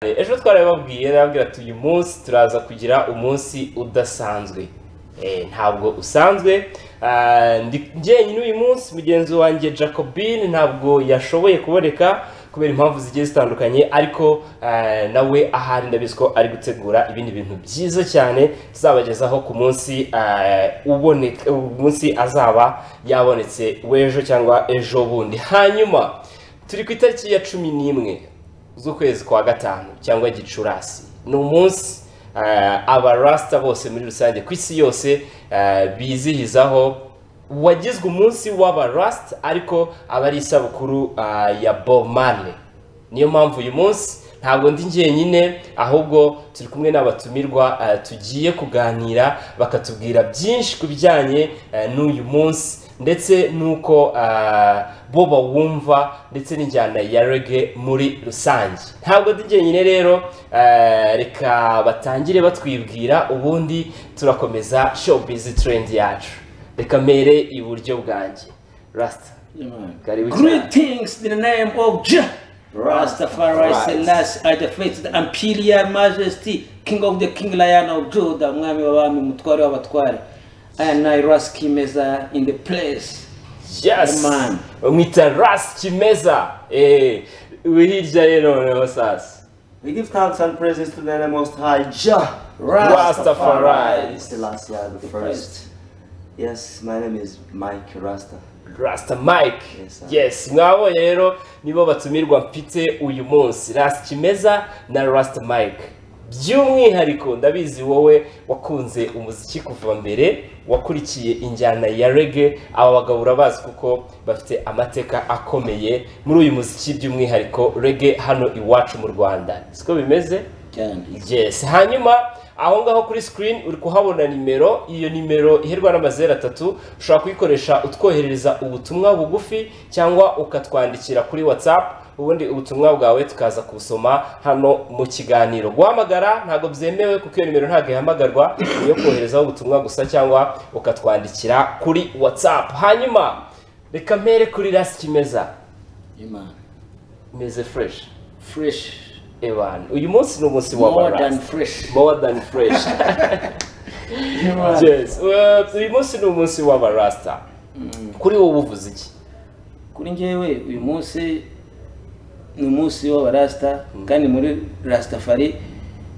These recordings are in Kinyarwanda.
ejo twarababwiye nababwira ati uyu munsi turaza kugira umunsi udasanzwe Eh, ntabwo usanzwe Ah, ndi- njyenyine uyu munsi mugenzi wanjye jacobine ntabwo yashoboye kuboneka kubera impamvu zigiye zitandukanye ariko ah, nawe ahari ndabizi ko ari gutegura ibindi bintu byiza cyane tuzabagezaho ku munsi ah, uboneka umunsi azaba yabonetse w'ejo cyangwa ejo bundi hanyuma turi ku itariki ya cumi n'imwe z'ukwezi kwa gatanu cyangwa gicurasi ni umunsi eh, abarasta bose muri rusange ku isi yose eh, bizihizaho wagizwe umunsi w'abarasta ariko aba ari isabukuru eh, ya Bob Marley niyo mpamvu uyu munsi ntabwo ndi njyenyine ahubwo turi kumwe n'abatumirwa eh, tugiye kuganira bakatubwira byinshi ku bijyanye eh, n'uyu munsi ndetse n'uko eh, bo bawumva ndetse n'injyana ya rege muri rusange ntabwo ndi njyenyine rero eh, reka batangire batwibwira ubundi turakomeza showbiz trend yacu reka mpere iburyo bwanjye rasita Karibu sana. Greetings in the name of Jah Rastafari Rastafari. Selassie I the faith the imperial majesty king of the king lion of Judah mwami w'abami mutware w'abatware I am I Ras Kimeza in the place yes Amen. bamwita rasi kimeza Eh, uri hirya rero noneho sasa We give thanks and praises to the Most High Jah Rastafari. Selassie I the first. Christ Yes, my name is Mike Rasta. Rasta Mike Yes, sir. yes mwabonye rero nibo batumirwa mfite uyu munsi Rasta Kimeza na Rasta Mike by'umwihariko ndabizi wowe wakunze umuziki kuva mbere wakurikiye injyana ya reggae aba bagabo urabazi kuko bafite amateka akomeye muri uyu muziki by'umwihariko reggae hano iwacu mu Rwanda siko bimeze cyane yes hanyuma aho ngaho kuri screen uri kuhabona nimero iyo nimero iherwa n'amazeru atatu ushobora kuyikoresha utwoherereza ubutumwa bugufi cyangwa ukatwandikira kuri whatsapp ubundi ubutumwa bwawe tukaza kubusoma hano mu kiganiro guhamagara ntabwo byemewe kuko iyo nimero ntabwo ihamagarwa ni iyo koherezaho ubutumwa gusa cyangwa ukatwandikira kuri whatsapp hanyuma reka mpere kuri rasi kimeza Imana meze fresh fresh ebana uyu munsi ni umunsi more w'abarasi than fresh more than fresh Imana yes well, uyu munsi ni umunsi w'abarasta kuri wowe uvuze iki kuri njyewe uyu munsi ni umunsi w'abarasta kandi muri rastafari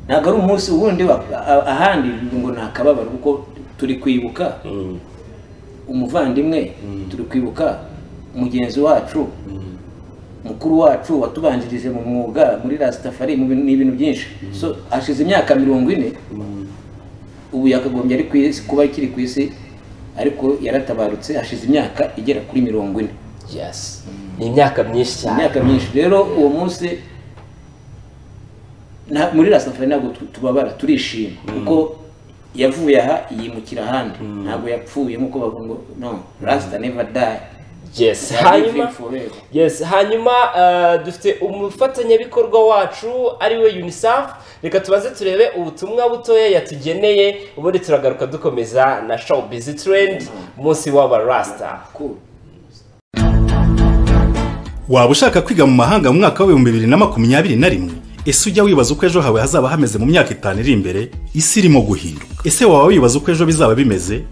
ntabwo ari umunsi wundi wa- a- ahandi ngo nta kababaro kuko turi kwibuka umuvandimwe turi kwibuka mugenzi wacu mukuru wacu watubanjirije mu mwuga muri rastafari mu bintu- ni ibintu byinshi so hashize imyaka mirongo ine ubu yakagombye ari ku isi kuba akiri ku isi ariko yaratabarutse hashize imyaka igera kuri mirongo ine yes ni imyaka myinshi cyane imyaka myinshi rero uwo munsi nta- muri rasafari ntabwo tu- tubabara turishima kuko yavuye aha yimukira ahandi ntabwo yapfuye nk'uko bavuga ngo no rasita neva dayi yes hanyuma yes hanyuma eh, dufite umufatanyabikorwa wacu ari we unicef reka tubanze turebe ubutumwa butoya yatugeneye ubundi turagaruka dukomeza na show busy trend umunsi w'abarasta waba ushaka kwiga mu mahanga mu mwaka w'ibihumbi bibiri na makumyabiri na rimwe ese ujya wibaza uko ejo hawe hazaba hameze mu myaka itanu iri imbere isi irimo guhinduka ese waba wibaza uko ejo bizaba bimeze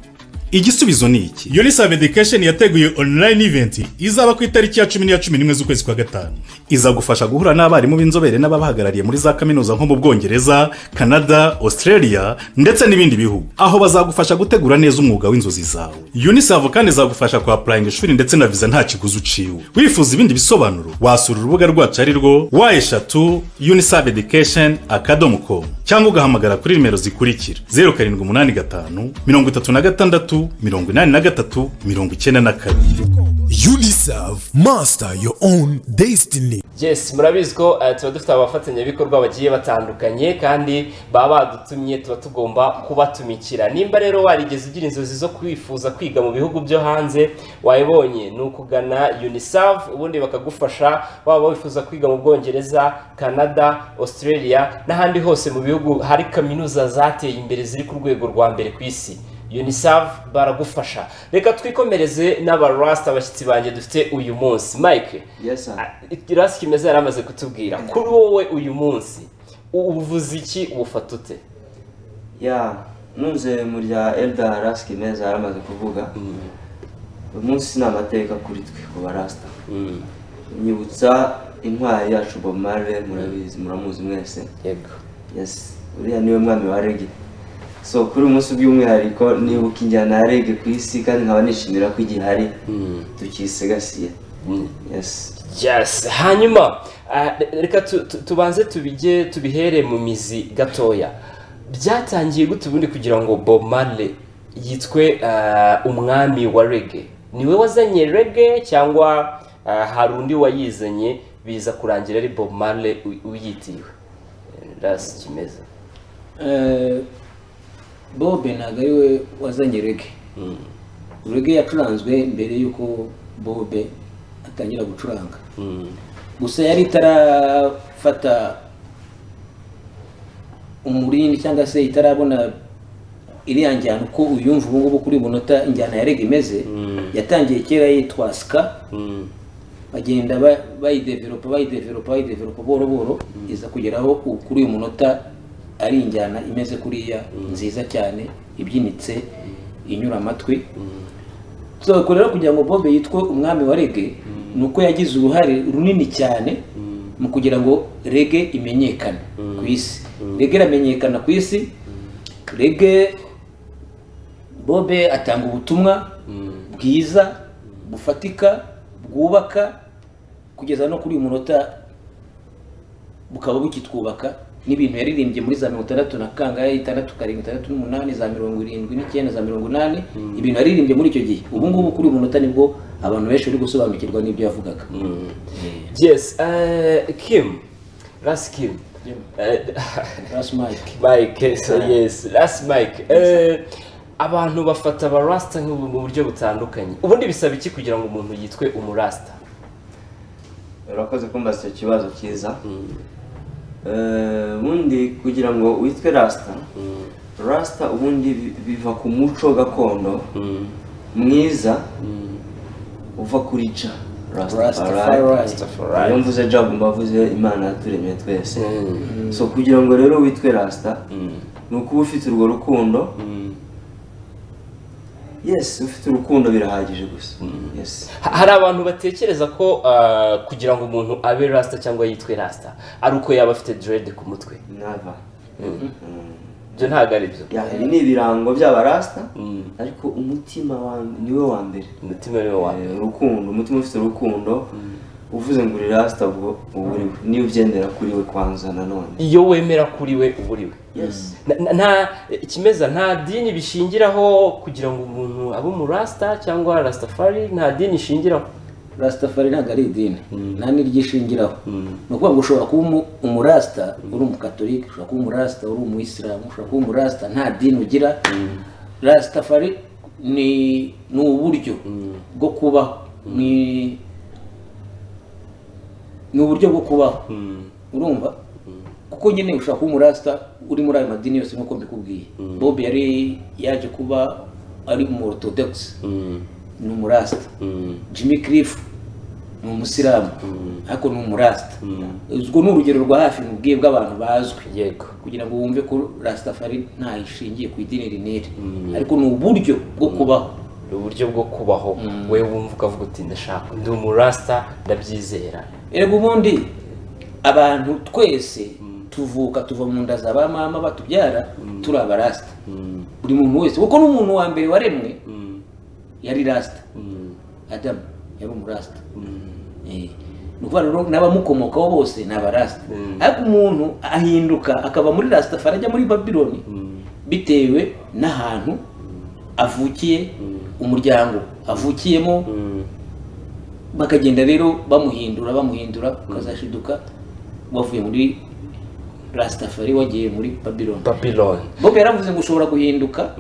igisubizo ni iki unisave education yateguye online event izaba ku itariki ya cumi n'iya cumi n'imwe z'ukwezi kwa gatanu iza gufasha guhura n'abarimu b'inzobere n'ababahagarariye muri za kaminuza nko mu bwongereza canada australia ndetse n'ibindi bihugu aho bazagufasha gutegura neza umwuga w'inzozi zawe unisave kandi izagufasha kuhapurayinga ishuri ndetse na viza nta kiguzi uciwe wifuza ibindi bisobanuro wasura urubuga rwacu ari rwo wa eshatu unisave education akadomo com cyangwa ugahamagara kuri nimero zikurikira zeru karindwi umunani gatanu mirongo itatu na gatandatu mirongo inani na gatatu mirongo icyenda na kabiri UNICEF, master your own destiny. yes murabizi ko eh, tuba dufite abafatanyabikorwa bagiye batandukanye kandi baba badutumye tuba tugomba kubatumikira nimba rero warigeze ugira inzozi zo kwifuza kwiga mu bihugu byo hanze wayibonye ni ukugana unicef ubundi bakagufasha waba wifuza kwiga mu bwongereza canada australia n'ahandi hose mu bihugu hari kaminuza zateye imbere ziri ku rwego rwa mbere ku isi unicef baragufasha reka twikomereze n'abarasta abashyitsi banjye dufite uyu munsi mike Yes, sir. ikirasi kimeze yari amaze kutubwira kuri wowe uyu munsi ubuvuzi iki ubufata ute ya ntuze mu rya elda rasike meza yaramaze kuvuga uyu munsi ni amateka kuri twe ku barasita nyibutsa intwari yacu bob marley murabizi muramuzi mwese yego yes uriya niwe mwami wa rege so kuri uyu munsi by'umwihariko nibuka injyana ya rege ku isi kandi nkaba nishimira ko igihari tukiyisigasiye yes yes hanyuma ah, reka tu- tu- tubanze tubige tubihere mu mizi gatoya byatangiye gute ubundi kugira ngo bob marley yitwe ah, umwami wa rege niwe wazanye rege cyangwa ah, hari undi wayizanye biza kurangira ari bob marley uy- uyitiriwe rasi kimeze Eh, bobe ntabwo ari we wazanye rege rege yacuranzwe mbere y'uko bobe atangira gucuranga gusa yari itarafata umurindi cyangwa se itarabona iriya njyana uko uyumva ubu ngubu kuri munota injyana ya rege imeze yatangiye kera yitwa sika bagenda ba- bayidevelopa bayidevelopa bayidevelopa buhoro buhoro iza kugeraho ubu kuri uyu munota ari injyana imeze kuriya nziza cyane ibyinitse inyura amatwi tuzakora rero kugira ngo bobe yitwe umwami wa rege ni uko yagize uruhare runini cyane mu kugira ngo rege imenyekane ku isi rege iramenyekana ku isi rege bobe atanga ubutumwa bwiza bufatika bwubaka kugeza no kuri uyu munota bukaba bukitwubaka n'ibintu yaririmbye muri za mirongo itandatu na kangahe itandatu karindwi itandatu n'umunani za mirongo irindwi n'icyenda za mirongo inani ibintu yaririmbye muri icyo gihe ubu ngubu kuri uyu munota nibwo abantu benshi bari gusobanukirwa n'ibyo yavugaga yes eh, kim rasi kim Eh, Ras Mike mike so yes last mike Eh, abantu bafata abarasita mu buryo butandukanye ubundi bisaba iki kugira ngo umuntu yitwe umurasita urakoze kumbaza icyo kibazo cyiza Eh, ubundi kugira ngo witwe rasita rasita ubundi bi- biva ku muco gakondo mwiza uva kuri ja Rastafari. Rastafari. iyo mvuze ja mba mvuze imana yaturemye twese so kugira ngo rero witwe rasita ni ukuba ufite urwo rukundo yes ufite urukundo birahagije gusa yes Ha- hari abantu batekereza ko ah, kugira ngo umuntu abe rasita cyangwa yitwe rasita ari uko yaba afite derede ku mutwe never ibyo ntabwo ari byo Ya, ibi ni ibirango by'abarasta ariko umutima wanjye niwe wa mbere umutima niwo wa Eh, urukundo umutima ufite urukundo uvuze ngo uri rasita ubwo uba uri we niyo ugendera kuri we kwanza nanone iyo wemera kuri we uba uri we Yes. Na- na- nta ikimeza nta dini bishingiraho kugira ngo umuntu abe umurasita cyangwa rasitafari nta dini ishingiraho rasitafari ntabwo ari idini nta n'iryishingiraho ni ukuvuga ngo ushobora kuba umu- umurasita uri umukatolika ushobora kuba umurasita uri umuyisilamu ushobora kuba umurasita nta dini ugira rasitafari ni ni uburyo bwo kubaho ni ni uburyo bwo kubaho urumva kuko nyine ushobora kuba umurasita uri muri ayo madini yose nk'uko mbikubwiye bob yari yaje kuba ari umuorthodox ni umurasita jimmy cliff ni umusilamu ariko ni umurasita ubwo ni urugero rwa hafi mubwiye bw'abantu bazwi yego kugira ngo wumve ko rasitafari ntaho ishingiye ku idini rinere ariko ni uburyo bwo kubaho ni uburyo bwo kubaho wowe wumva ukavuga uti ndashaka ndi umurasita ndabyizera erega ubundi abantu twese tuvuka tuva mu nda za ba mama batubyara turi abarasita buri muntu wese kuko n'umuntu wa mbere waremwe yari rasita adamu yari umurasita Eh, ni ukuvuga rero n'abamukomokaho bose ni abarasita ariko umuntu ahinduka akaba muri rasitafari ajya muri babiloni bitewe n'ahantu avukiye umuryango avukiyemo bakagenda rero bamuhindura bamuhindura ukazashiduka wavuye muri rasitafari wagiye muri babylon babiloni bob yaravuze ngo ushobora guhinduka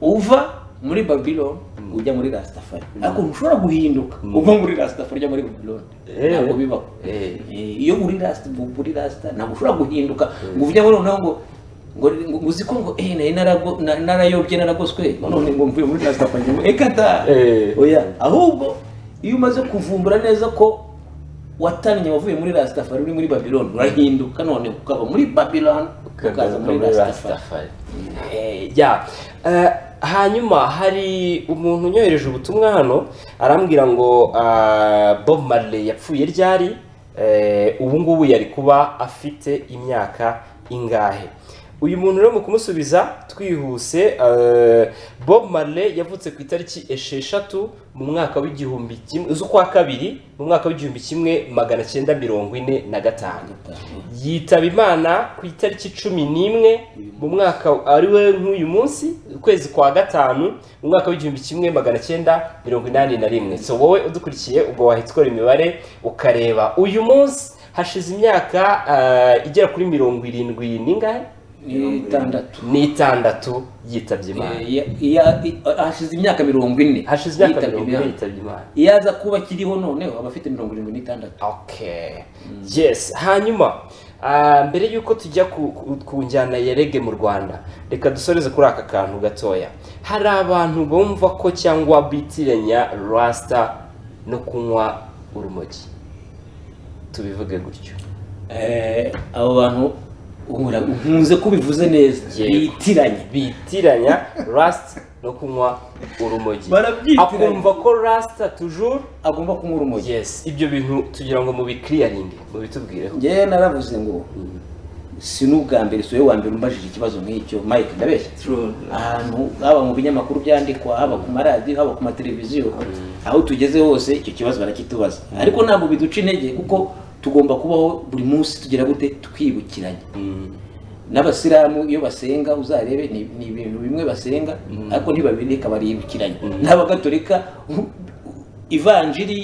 uva muri babylon ujya muri rasitafari ariko ntushobora guhinduka uva muri rasitafari ujya muri babylon Eh. ntabwo bibaho Eh. Eh, iyo uri rasita muri rasita ntabwo ushobora guhinduka ngo uvye noneho ngo ngo ngo uzi ko ngo eh nari narago- na- narayobye naragoswe none ngo mvuye muri rasita fanya ngo eka da Eh. oya ahubwo iyo umaze kuvumbura neza ko watannye wavuye muri rasitafari uri muri babylon urahinduka none ukaba muri babylon ukaza muri rasitafari Eh, ya Eh, hanyuma hari umuntu unyohereje ubutumwa hano arambwira ngo ah, bob marley yapfuye ryari Eh, ubu ngubu yari kuba afite imyaka ingahe uyu muntu rero mu kumusubiza twihuse eh, bob marley yavutse ku itariki esheshatu mu mwaka w'igihumbi kimwe z'ukwa kabiri mu mwaka w'igihumbi kimwe magana cyenda mirongo ine na gatanu yitaba imana ku itariki cumi n'imwe mu mwaka ari we nk'uyu munsi ukwezi kwa gatanu mu mwaka w'igihumbi kimwe magana cyenda mirongo inani na rimwe so wowe udukurikiye ubwo wahita ukora imibare ukareba uyu munsi hashize imyaka ah, igera kuri mirongo irindwi n'ingahe ni itandatu n'itandatu yitabye imana Eh, ya- ya- i- hashize imyaka mirongo ine hashize imyaka yitabye mirongo ine Imana. yitabye imana iyo aza kuba akiriho noneho aba afite mirongo irindwi n'itandatu okay yes hanyuma ah, mbere y'uko tujya ku, ku, ku njyana ya rege mu rwanda reka dusoreze kuri aka kantu gatoya hari abantu bumva ko cyangwa bitiranya rasita no kunywa urumogi tubivuge gutyo Eh, abo bantu uhura- nkunze kubivuze neza Yego. bitiranye bitiranya rasita no kunywa urumogi Barabyitiranya. akumva ko rasita tujuru agomba kunywa urumogi yes ibyo bintu tugira ngo mubikiriyaringe mubitubwireho njyewe naravuze ngo si n'ubwa mbere si wowe wa mbere umbajije ikibazo nk'icyo mike ndabeshya True. ahantu haba mu binyamakuru byandikwa haba ku maradiyo haba ku mateleviziyo aho tugeze hose icyo kibazo barakitubaza ariko ntabwo biduca intege kuko tugomba kubaho buri munsi tugira gute twibukiranye n'abasilamu iyo basenga uzarebe ni ni ibintu bimwe basenga ariko ntibabireka baribukiranye n'abagatolika u- ivanjiri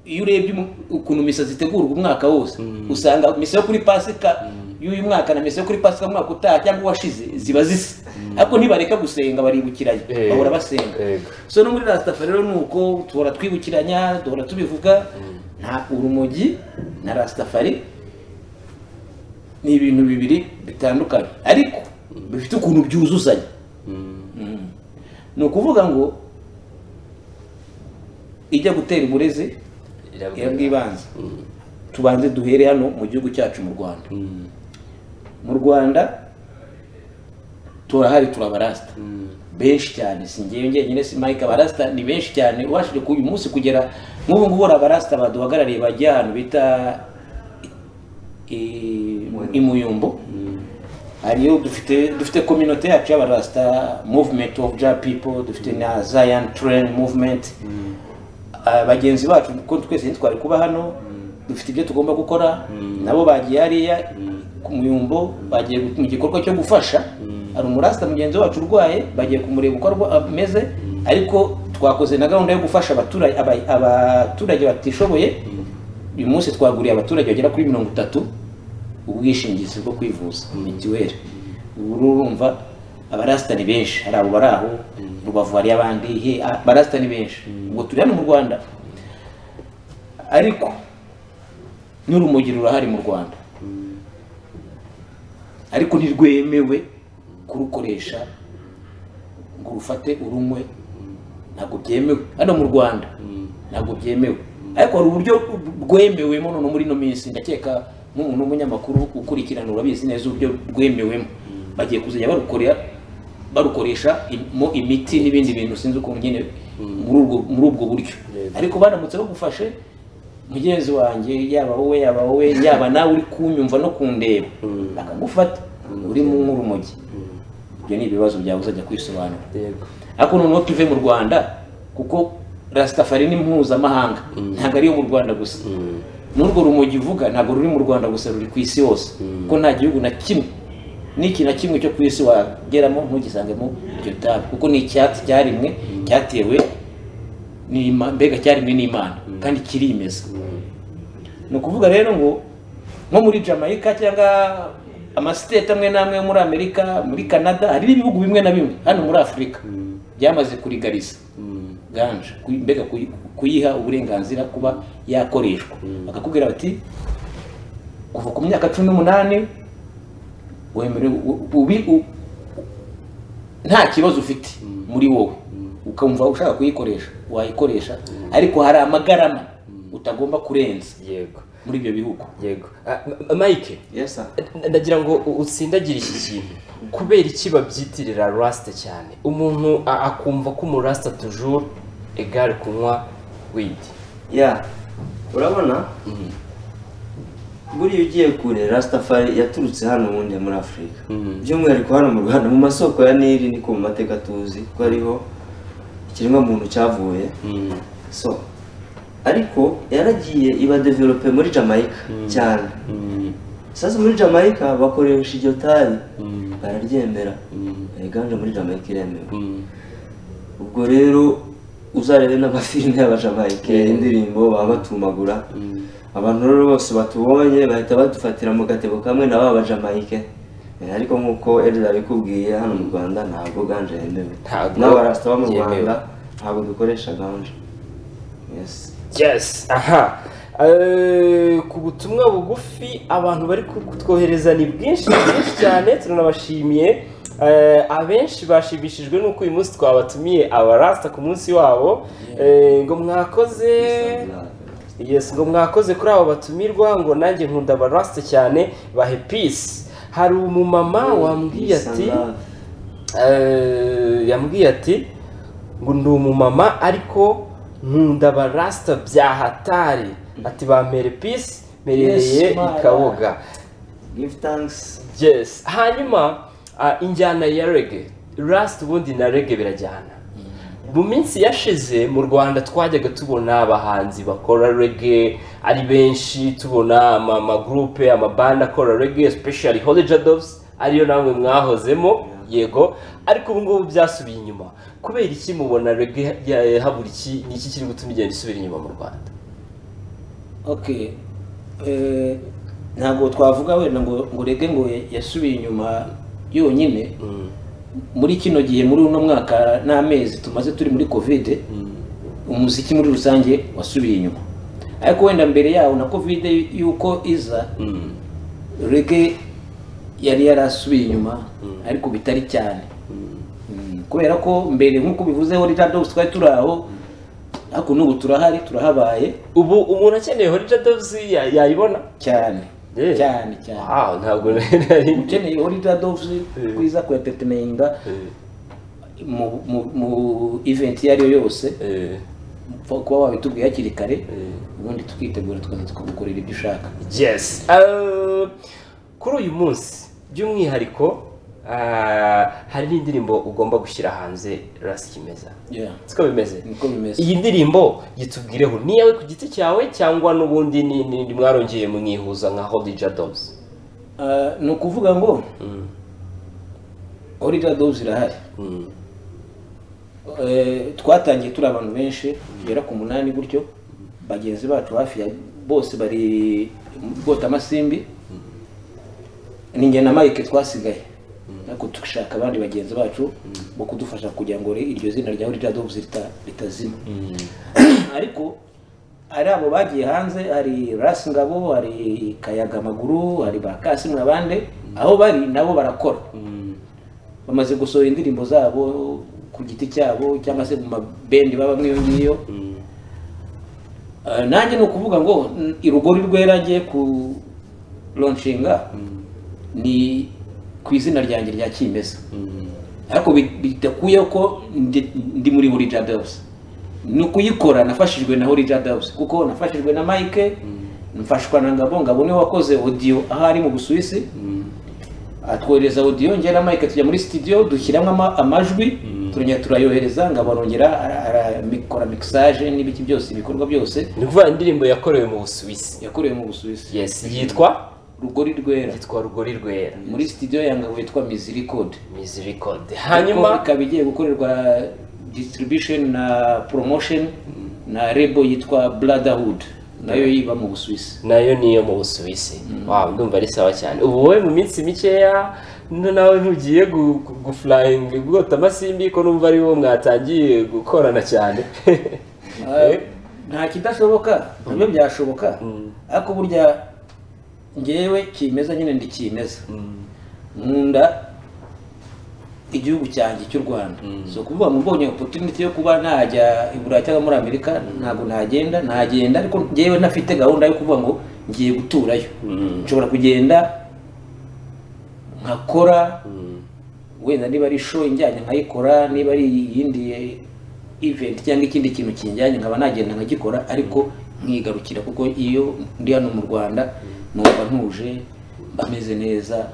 iyo urebye umu- ukuntu misa zitegurwa umwaka wose usanga misa yo kuri pasika y'uyu mwaka na misa yo kuri pasika umwaka utaha cyangwa uwashize ziba zisa ariko ntibareka gusenga baribukiranye Eh. bahora basenga Yego. so no muri rasitafa rero ni uko duhora twibukiranya duhora tubivuga nta urumogi na rasitafari ni ibintu bibiri bitandukanye ariko bifite ukuntu byuzuzanya Mm. ni ukuvuga ngo ijya gutera uburezi Irabwira. ira bw'ibanze tubanze duhere hano mu gihugu cyacu mu rwanda mu rwanda turahari turabarasta benshi cyane si ngewe njyenyine si mike abarasta ni benshi cyane ubashije ku uyu munsi kugera nk'ubu ngubu hari abarasta baduhagarariye bajya ahantu bita i- imuyumbo hariyo dufite dufite communauté yacu y'abarasta movement of ja people dufite na zion train movement Ah, bagenzi bacu kuko twese ntitwari kuba hano dufite ibyo tugomba gukora nabo bagiye hariya ku muyumbo bagiye mu gikorwa cyo gufasha hari umurasita mugenzi wacu urwaye bagiye kumureba uko arwa- ameze ariko twakoze na gahunda yo gufasha abaturage aba- abaturage batishoboye uyu munsi twaguriye abaturage bagera kuri mirongo itatu ubwishingizi bwo kwivuza mituweli ubu urumva abarasita ni benshi hari abo bari aho rubavu hari abandi he abarasita ni benshi ubwo turi hano mu rwanda ariko n'urumogi rurahari mu rwanda ariko ntirwemewe kurukoresha ngo urufate urumwe ntabwo byemewe hano mu rwanda ntabwo byemewe ariko hari uburyo rwemewemo noneho muri ino minsi ndakeka nk'umuntu w'umunyamakuru ukurikirana urabizi neza uburyo rwemewemo bagiye kuzajya barukorera barukoresha mo imiti n'ibindi bintu sinzi ukuntu nyine muri ubwo muri ubwo buryo ariko banamutse bagufashe mugenzi wanjye yaba wowe yaba wowe yaba nawe uri kunyumva no kundeba bakagufata urimo nk'urumogi ibyo ni ibibazo byawe uzajya kwisobanura yego ariko noneho tuve mu rwanda kuko rasitafari ni mpuzamahanga ntabwo ariyo mu rwanda gusa n'urwo rumogi uvuga ntabwo ruri mu rwanda gusa ruri ku isi hose kuko nta gihugu na kimwe n'iki na kimwe cyo ku isi wageramo ntugisangemo iryo tabi kuko ni icyatsi cyarimwe cyatewe n'Ima- mbega cyarimwe n'imana kandi kirimeza ni ukuvuga rero ngo nko muri jamaica cyangwa amasiteti amwe n'amwe yo muri amerika muri canada hari ibihugu bimwe na bimwe hano muri afurika byamaze kurigariza ganje kuyi- mbega kuyi- kuyiha uburenganzira kuba yakoreshwa bakakubwira bati kuva ku myaka cumi n'umunani wemerewe u- ubi- u- nta kibazo ufite muri wowe ukumva ushaka kuyikoresha wayikoresha ariko hari amagarama utagomba kurenza yego muri ibyo bihugu yego Ah, M- mike yes sir ndagira ngo u- utsindagire iki kintu kubera iki babyitirira rasita cyane umuntu a- akumva ko umurasita tujuru egare kunywa widi ya urabona buriya ugiye kure rasitafari yaturutse hano ubundi muri afurika by'umwihariko hano mu rwanda mu masoko ya nili niko mu mateka tuzi ko ariho ikiremwa muntu cyavuye so ariko yaragiye iba develope muri jamaica cyane sasa muri jamaica bakoresha iryo tabi bararyemera yiganje muri jamaica iremewe ubwo rero uzarebe n'amafilime y'abajamaike indirimbo baba batumagura abantu rero bose batubonye bahita badufatira mu gatebo kamwe na ba bajamaike Eh, ariko nk'uko erida abikubwiye hano mu rwanda ntabwo ganje yemewe Ntabwo n'aba rasita bo mu yemewe. rwanda ntabwo dukoresha ganje Yes. yes aha Eh, ku butumwa bugufi abantu bari ku- kutwohereza ni bwinshi ni bwinshi cyane turanabashimiye Eh, abenshi bashimishijwe n'uko uyu munsi twabatumiye abarasta ku munsi wabo Eh, ngo mwakoze yes ngo mwakoze kuri abo batumirwa ngo nanjye nkunda abarasta cyane bahe peace hari umumama wambwiye ati Isanga- Eh, yambwiye ati ngo ndi umumama ariko nkunda barasita bya hatari ati bampere pisi mperereye Yes, Mana. i kaboga give thanks yes hanyuma ah, injyana ya rege rasita ubundi na rege birajyana mu minsi yashize mu rwanda twajyaga tubona abahanzi bakora rege ari benshi tubona ama- amagurupe amabanda akora rege especially holiday doves ariyo namwe mwahozemo yego ariko ubu ngubu byasubiye inyuma kubera iki mubona rege ya- habura iki ni iki kiri gutuma igenda isubira inyuma mu rwanda okay Eh, ntabwo twavuga wenda ngo ngo rege ngo yasubiye inyuma yonyine muri kino gihe muri uno mwaka n'amezi tumaze turi muri kovide umuziki muri rusange wasubiye inyuma ariko wenda mbere yawo na kovide y'uko iza rege yari yarasubiye inyuma ariko bitari cyane Mm, kubera ko mbere nk'uko bivuzeho rita dogs twari turi aho ariko n'ubu turahari turahabaye ubu umuntu akeneye holiday doves ya- yayibona cyane Yeah. cyane cyane Wow, ntabwo nari ukeneye holiday doves kwiza ku entertaininga mu mu- mu event iyo ari yo yose Eh, upfa kuba wabitubwiye hakiri kare ubundi tukitegura tukaza tukagukorera ibyo ushaka yes Uh, kuri uyu munsi by'umwihariko uh, hari n'indirimbo ugomba gushyira hanze rasi kimeza Yeah. siko bimeze niko bimeze iyi ndirimbo yitubwireho ni iyawe ku giti cyawe cyangwa n'ubundi ni- ni- ni mwarongeye mwihuza nka hodija doves Ah, ni ukuvuga ngo orida dozi irahari Eh, twatangiye turi abantu benshi tugera ku munani gutyo bagenzi bacu hafi ya bose bari bwota amasimbi ni njye na mike twasigaye ariko dushaka abandi bagenzi bacu bo kudufasha kugira ngo iryo zina rya orida dozi ritazima ariko hari abo bagiye hanze hari rasi ngabo hari kayaga amaguru hari ba kasi mwabande aho bari nabo barakora bamaze gusohora indirimbo zabo ku giti cyabo cyangwa se mu mabendi baba mwiyo ngiyo Eh, nanjye ni ukuvuga ngo mm, irugori rwera ngiye ku lonshinga ni ku izina ryanjye rya kimeza ariko bi- bidakuye ko ndi ndi muri buri jadabusi ni ukuyikora nafashijwe na Holly Jadabusi kuko nafashijwe na Mike mfashwa na Ngabo Ngabo niwe wakoze audio aho ari mu Busuwisi atwohereza audio njye na Mike tujya muri studio dushyiramo ama- amajwi turongera turayohereza Ngabo arongera ara- aramikora mixage n'ibiki byose ibikorwa byose ni ukuvuga indirimbo yakorewe mu busuwisi yakorewe mu Busuwisi yes yitwa rugori rwera yitwa rugori rwera muri studio ya Ngabo yitwa Mizi Record mizirikode hanyuma hanyuma ikaba igiye gukorerwa distribution na promotion na rebo yitwa brotherhood nayo yiba mu busuwisi nayo niyo mu busuwisi wow ndumva ari sawa cyane ubu wowe mu minsi mikeya no nawe ntugiye gu- gu- gufurayinga bwota amasimbi ko numva ari wo mwatangiye gukorana cyane Ah, nta kidashoboka nabyo byashoboka ariko burya ngewe kimeza nyine ndi kimeza nkunda igihugu cyanjye cy'u rwanda so kuvuga ngo mbonye opotuniti yo kuba najya i burayi cyangwa muri amerika ntabwo nagenda nagenda ariko ngewe ntafite gahunda yo kuvuga ngo ngiye guturayo nshobora kugenda nkakora wenda niba ari show injyanye nkayikora niba ari iyindi event cyangwa ikindi kintu kinjyanye nkaba nagenda nkagikora ariko nkigarukira kuko iyo ndi hano mu rwanda numva ntuje mba meze neza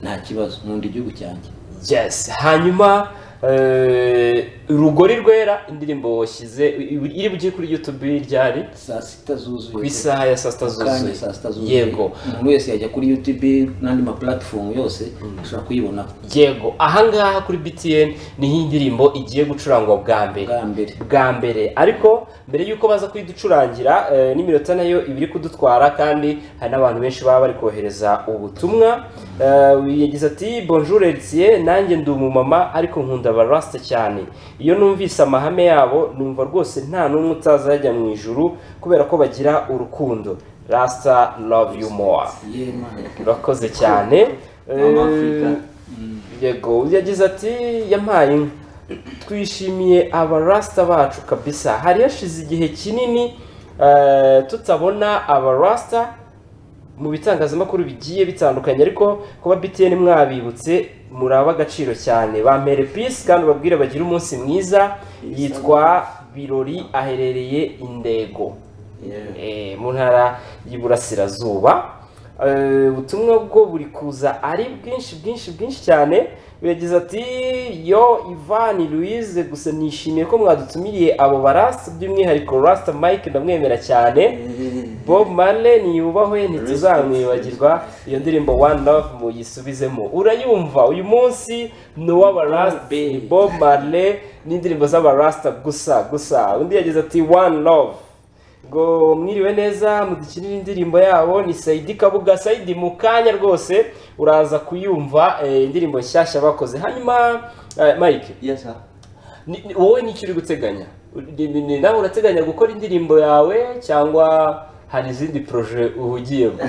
nta kibazo nkunda igihugu cyanjye yes hanyuma eh, rugori rwera indirimbo washyize iri bugiye kuri youtube ryari saa sita zuzuye ku isaha ya saa sita kandi zuzuye saa sita zuzuye yego umuntu wese yajya kuri youtube n'andi mapuratifomu yose ashobora kuyibonaho yego ahangaha kuri btn niho iyi ndirimbo igiye gucurangwa bwa mbere bwa mbere bwa mbere ariko mbere y'uko baza kuyiducurangira eh, n'iminota nayo iba iri kudutwara kandi hari n'abantu benshi baba bari kohereza ubutumwa Eh, yagize ati bonjour Etier nanjye ndi umumama ariko nkunda barasita cyane iyo numvise amahame yabo numva rwose nta n'umwe utazajya mu ijuru kubera ko bagira urukundo rasita love you more urakoze cyane Mama Africa. Eh, yego yagize ati yampaye inka twishimiye abarasita bacu kabisa hari hashize igihe kinini eh, tutabona abarasita mu bitangazamakuru bigiye bitandukanye ariko kuba btn mwabibutse muraba agaciro cyane bampere pisi kandi ubabwire bagire umunsi mwiza yitwa birori aherereye indego Yeah. eh, mu ntara y'iburasirazuba Eh, ubutumwa bwo buri kuza ari bwinshi bwinshi bwinshi cyane yagize ati yo ivani louise gusa nishimiye ko mwadutumiriye abo barasta by'umwihariko rasita mike ndamwemera cyane bob marley niyubahwe ntituzamwibagirwa iyo ndirimbo one love muyisubizemo urayumva uyu munsi ni uw'abarasta ni bob marley n'indirimbo z'abarasta gusa gusa undi yagize ati one love ngo mwiriwe neza mudukinire indirimbo yabo ni sayidi kabuga sayidi mu kanya rwose uraza kuyumva eh, indirimbo nshyashya bakoze hanyuma eh, mike Yes, sir. ni- ni- wowe nicyo uri guteganya Ni- ni- ni nawe urateganya gukora indirimbo yawe cyangwa hari izindi poroje uhugiyemo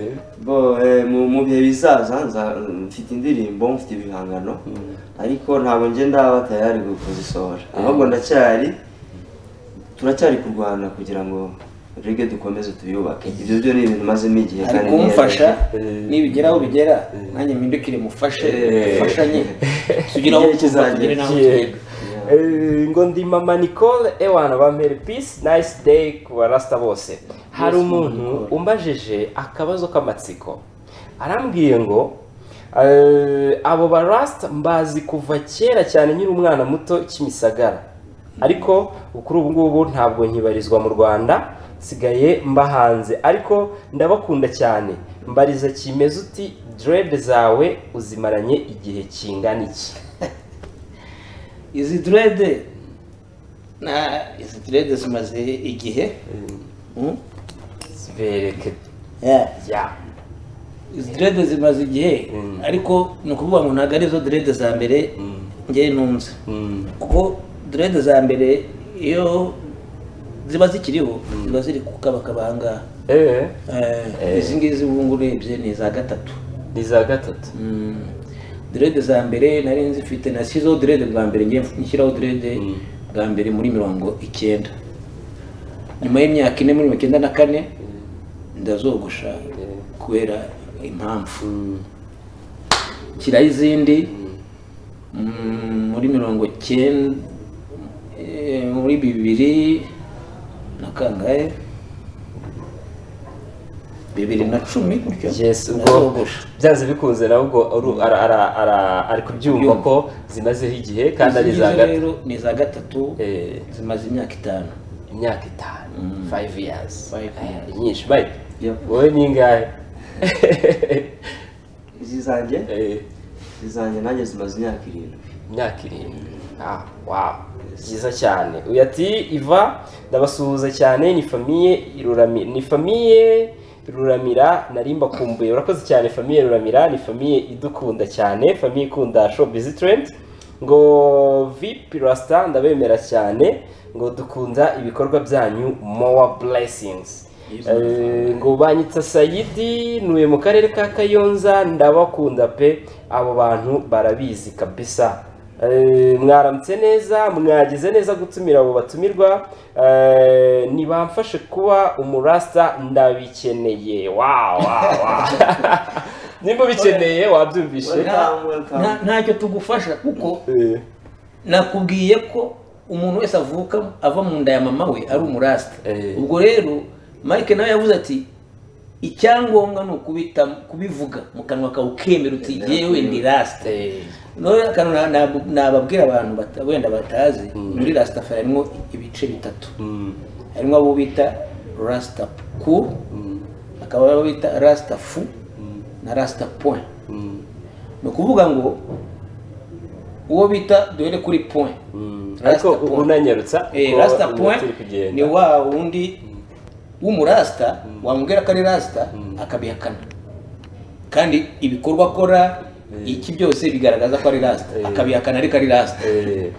Eh, bo eh, mu mu bihe bizaza nza- mfite indirimbo mfite ibihangano ariko ntabwo njye ndaba tayari gu- kuzisohora ahubwo ndacyari turacyari kurwana kugira ngo rege dukomeze tubiyubake ibyo byo ni ibintu mazemo igihe ari niyemeje. kumufasha Eh. nibigera aho bigera nanjye mpindukire mufashe Eh. mufashanye tugire aho tuva Igihe kizagera. tugire n'aho yego. tugera Eh, ngo ndi mama nicole ewana bampere peace nice day ku barasta bose hari umuntu umbajije akabazo k'amatsiko arambwiye ngo eh, abo barasta mbazi kuva kera cyane nyiri umwana muto kimisagara ariko kuri ubu ngubu ntabwo nkibarizwa mu rwanda nsigaye mba hanze ariko ndabakunda cyane mbariza kimeze uti direde zawe uzimaranye igihe kingana iki izi direde na izi direde zimaze igihe Mm. zibereke Yeah. ya izi direde zimaze igihe ariko ni ukuvuga ngo ntabwo ari zo direde za mbere ngewe ntunze kuko direde za mbere iyo ziba zikiriho ziba ziri kukabakaba aha ngaha eee Eh, izi ngizi ubu ngubu urebye ni iza gatatu ni za gatatu Mm. direde za mbere nari nzifite nashyizeho direde bwa mbere ngiye nshyiraho direde bwa mbere muri mirongo icyenda nyuma y'imyaka ine muri mirongo icyenda na kane ndazogosha kubera impamvu nshyiraho izindi mm, muri mirongo cyenda eh, muri bibiri na kangahe bibiri na cumi gutyo yes ubwo ndazogosha byanze bikunze nawe ubwo aru- ara- ara- ara- ari kubyumva Kubyumva. ko zimazeho igihe kandi ari Izi za ngizi gatatu rero ni iza gatatu Eh. zimaze imyaka itanu imyaka itanu five years Five Eh, years. nyinshi mike Yep. wowe ni ingahe izi zanjye Eh, izi zanjye nanjye zimaze imyaka irindwi imyaka irindwi ah wow byiza cyane uyu ati iva ndabasuhuza cyane ni famiye irurami ni famiye ruramira narimba kumbuye urakoze cyane famiye ruramira ni famiye idukunda cyane famiye ikunda show busy trend ngo vip rasta ndabemera cyane ngo dukunda ibikorwa byanyu mowa blessings Eh, ngo banyitsa sayidi ntuye mu karere ka kayonza ndabakunda pe abo bantu barabizi kabisa Eh, mwaramutse neza mwagize neza gutumira abo batumirwa Eh, ntibamfashe kuba umurasta ndabikeneye wow, wow, wow. nimba ubikeneye wabyumvishe Welcome, welcome. Nta- ntacyo tugufasha kuko Eh, nakubwiye ko umuntu wese avuka ava mu nda ya mama we ari umurasta Eh. ubwo rero mike nawe yavuze ati icyangombwa ni ukubita kubivuga mu kanwa kawe ukemera uti yewe ndi rasita eh, noneho akantu na- na- nababwira abantu bata- wenda batazi muri rasitafari harimo ibice bitatu mm, harimo abo bita rasita ku hakaba abo bita rasita fu na rasita point mm, ni ukuvuga ngo uwo bita duhere kuri point mm. Rasta ariko point. unanyarutsa Eh, kuko rasita niba point turi kugenda. ni wa wundi w'umurasita wamubwira ko ari rasita akabihakana kandi ibikorwa akora iki byose bigaragaza ko ari rasita akabihakana ariko ari rasita Eh,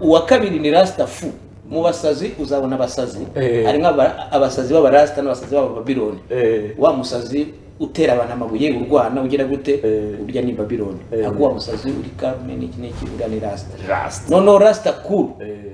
uwa kabiri ni rasita fu mu basazi uzabona abasazi Eh. harimo aba- abasazi b'abarasita n'abasazi b'abababiloni eh, wa musazi utera abantu amabuye urwana ugira gute Eh. urya ni babiloni Eh. ntabwo wa musazi uri carmen iki n'iki uriya ni rasita Rasta. noneho rasita kuru Eh,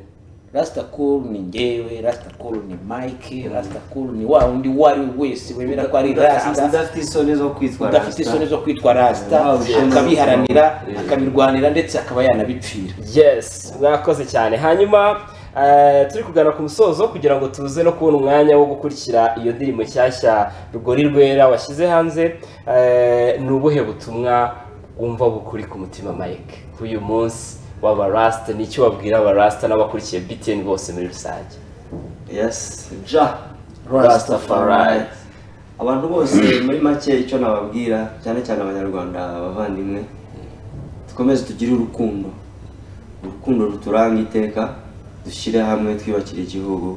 rasita kuru ni njyewe rasita kuru ni mike rasita kuru ni wa undi uwo ari we wese wemera ko ari rasita udafite isoni zo kwitwa udafite Rasta. isoni zo kwitwa rasita Waba ushaka- akabiharanira Eh. akabirwanira ndetse akaba yanabipfira yes mwakoze cyane hanyuma eh, turi kugana ku musozo kugira ngo tuze no kubona umwanya wo gukurikira iyo ndirimbo nshyashya rugori rwera washyize hanze Eh, ni ubuhe butumwa wumva bukuri ku mutima mike k'uyu munsi w'abarasita ni icyo wabwira abarasita n'abakurikiye btn bose muri rusange yes ja Rastafari. rastafari abantu bose muri make icyo nababwira cyane cyane abanyarwanda abavandimwe dukomeze tugire urukundo urukundo ruturanga iteka dushyire hamwe twiyubakire igihugu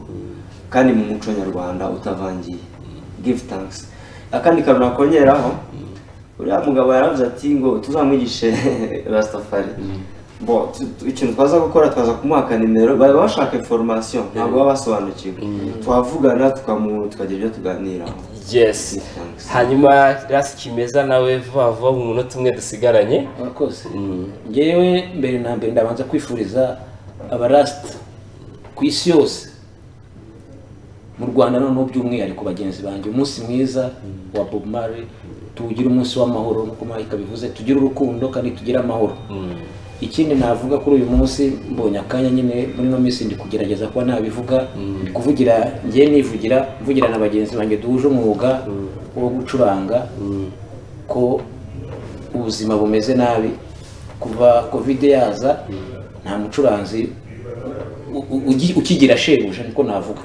kandi mu muco nyarwanda utavangiye give thanks akandi kantu nakongeraho uriya mugabo yaravuze ati ngo tuzamwigishe rastafari bo tu- tu- ikintu twaza gukora twaza kumuhaka nimero baba bashaka information ntabwo baba basobanukiwe twavugana tukamu tukagira ibyo tuganiraho yes Thanks. hanyuma rasi kimeza nawe vuba vuba mu munota umwe dusigaranye murakoze ngewe mbere na mbere ndabanza kwifuriza abarasita ku isi yose mu rwanda noneho by'umwihariko bagenzi banjye umunsi mwiza wa bob Marley tuwugire umunsi w'amahoro nk'uko mayika bivuze tugire urukundo kandi tugire amahoro ikindi navuga kuri uyu munsi mbonye akanya nyine muri ino minsi ndi kugerageza kuba nabivuga ndi kuvugira ngewe nivugira mvugira na bagenzi banjye duhuje umwuga wo gucuranga ko ubuzima bumeze nabi kuva kovide yaza nta mucuranzi u- u- ugi- ukigira shebuja niko navuga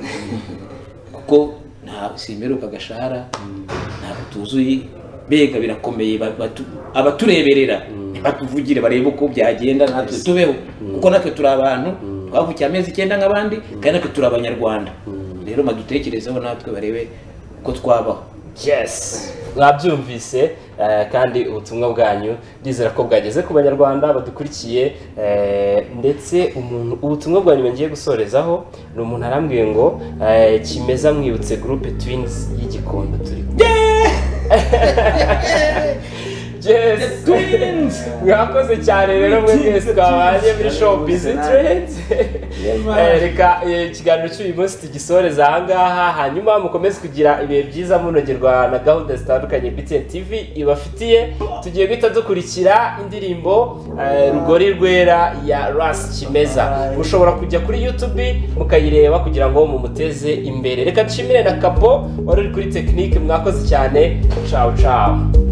kuko nta simberuka agashahara ntabwo tuzuye mbega birakomeye ba- batu- abatureberera batuvugire barebe uko byagenda natwe tubeho kuko natwe turi abantu twavukiye amezi icyenda nk'abandi kandi natwe turi abanyarwanda rero badutekerezeho natwe barebe uko twabaho yes mwabyumvise eh, kandi ubutumwa bwanyu ndizera ko bwageze ku banyarwanda badukurikiye eh, ndetse umuntu ubutumwa bwanyu ngiye gusorezaho ni umuntu arambwiye ngo eh, kimeza mwibutse groupe twins y'igikondo turi kumwe. Yes. mwakoze cyane rero mwe mwese twabanye muri showbiz trends Eh, reka eh, ikiganiro cy'uyu munsi tugisoreze ahangaha hanyuma mukomeze kugira ibihe byiza munogerwa na gahunda zitandukanye btn tv ibafitiye tugiye guhita dukurikira indirimbo eh, rugori rwera ya ras kimeza mushobora kujya kuri youtube mukayireba kugira ngo mumuteze imbere reka nshimire na kapo wari uri kuri tekinike mwakoze cyane cawu cawu